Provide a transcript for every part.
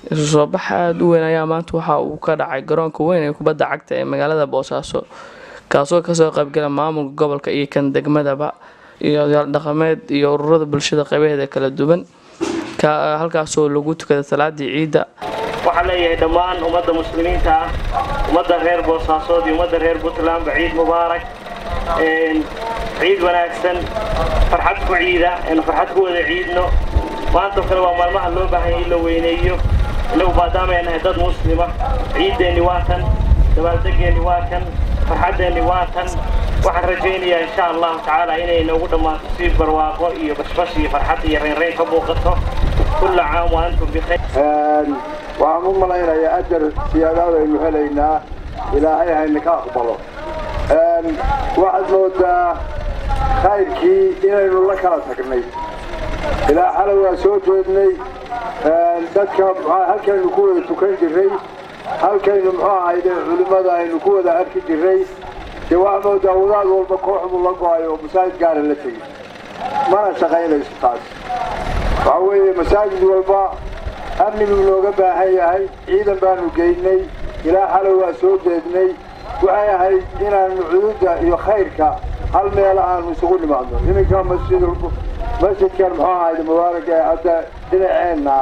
isu soo bax aada u weyn ayaa maanta waxa uu ka dhacay garoonka weyn ee kubadda cagta ee magaalada boosaaso kaasoo kasoo qaybgala maamulka gobolka iyo kan degmadaba iyo odayaal dhaqameed iyo ururada bulshada qaybaheeda kala duwan halkaasoo lagu tukada salaadii ciidda waxaan leeyahay dhammaan ummadda muslimiinta ah ummadda reer boosaasood iyo ummadda reer puntlandba ciid mubaarak ciid wanaagsan farxad ku ciida aynu farxad ku wada ciidno maantoo kale waa maalmaha loo baahan yahay in la weyneeyo innagu maadaama ay nahay dad muslima ciiddeenni waa tan dabaaldegeenni waa kan farxaddeenni waa tan waxaan rajaynayaa insha allahu tacaala inay noogu dhammaato si barwaaqo iyo bashbash iyo farxad iyo reynreyn ka muuqato kulla caam wa antum bikhayr waxaan u malaynayaa ajar siyaadaad aynu helaynaa ilaahay hayna ka aqbalo waxaad moodaa khayrkii inaynu la kala tagnay ilaa xalay waa soo jeednay dadka halkaynu ku wada tukan jirray halkaynu muxuu ahayde culimmada aynu ku wada arki jirray dee waxaa moodaa wadaad walba kooxdu la go-ay oo masaajid gaara la tegay mana shaqaynayso taas waxaa weeye masaajid walba amni buu nooga baahan yahay ciidan baanu geynay ilaa xalay waa soo jeednay waxay ahayd inaanu cududda iyo khayrka hal meela aanu isugu nimaadno iminka masjid masjidkan muxuu ahayde mubaaraka ee hadda dhinaceenna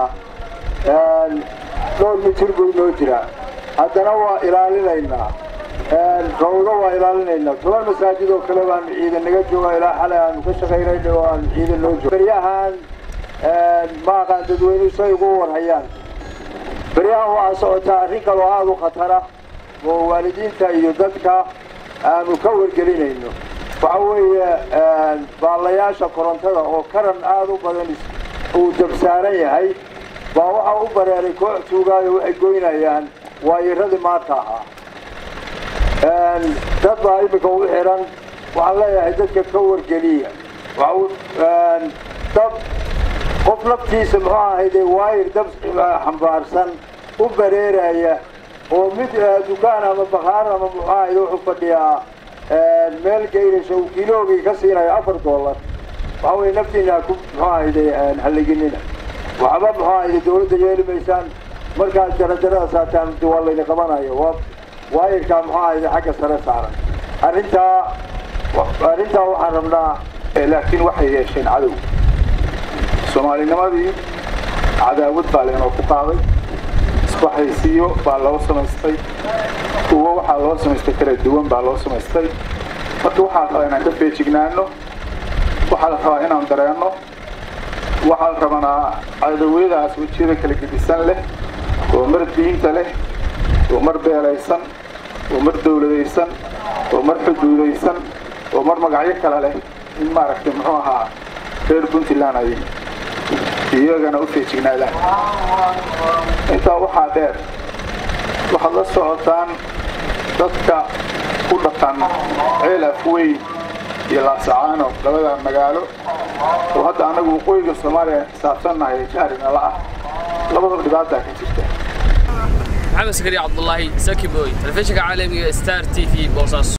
dhowr mitir buu inoo jiraa haddana waa ilaalinaynaa rawdo waa ilaalinaynaa toban masaajid oo kale baanu ciidan naga jooga ilaa xalay aanu ka shaqaynayna oo aanu ciidan noo joogo beryahan ma aqaan dadweynuhu say ugu warhayaan beryahan waxaa socotaa arrin kaloo aada u khatara oo waalidiinta iyo dadka aanu ka wargelinayno waxa weeye baalayaasha korontada oo karan aada u badan uu dabsaaran yahay baa waxaa u bareeray koox tuugaayo waxay goynayaan waayiradii maanta ahaa dad baa iminka u xiran waxaan leeyahay dadka ka wargeliya dab qof naftiisa muxuu ahayde waayir dab xambaarsan u bareeraya oo mid dukaan ama bakhaar ama muxuu ahayde wuxuu fadhiyaa meel geyrasha uu kiloogii ka siinayo afar dollar waxa weye naftiina ku muxuu ahayde halliginina waxba muxuu ahayde dawladda yeeli maysaan markaad jarajarada saataan waa layna qabanayo waa waayirkaa muxuu ahayde xagga sare saaran arrintaa arrintaa waxaan rabnaa laakiin waxay yeesheen cadow soomaalinimadii cadaawad baa leenoo ku qaaday isbaxaysiyo baa loo samaystay kuwo waxaa loo samaystay kala duwan baa loo samaystay marka waxaa la rabaa inaan ka feejignaano waxaa la rabaa inaan dareenno waxaa la rabanaa cadawiyadaas wejiyada kala gedisan leh oo mar diinta leh oo mar beelaysan oo mar dawladaysan oo mar xuduudaysan oo mar magacyo kale leh in maaragtay muxuu ahaa reer puntland ay iyagana u feejignaadaan intaa waxaa dheer waxaad la socotaan dadka ku dhaqan ceel afweyn iyo laasacaano labada magaalo oo hadda annagu waqooyiga soomaaliya xisaabsannahay jahrinala ah labadaba dhibaataa ka jirta maxamed sakari cabdulaahi saki boy telefishinka caalamiga star t v boosaaso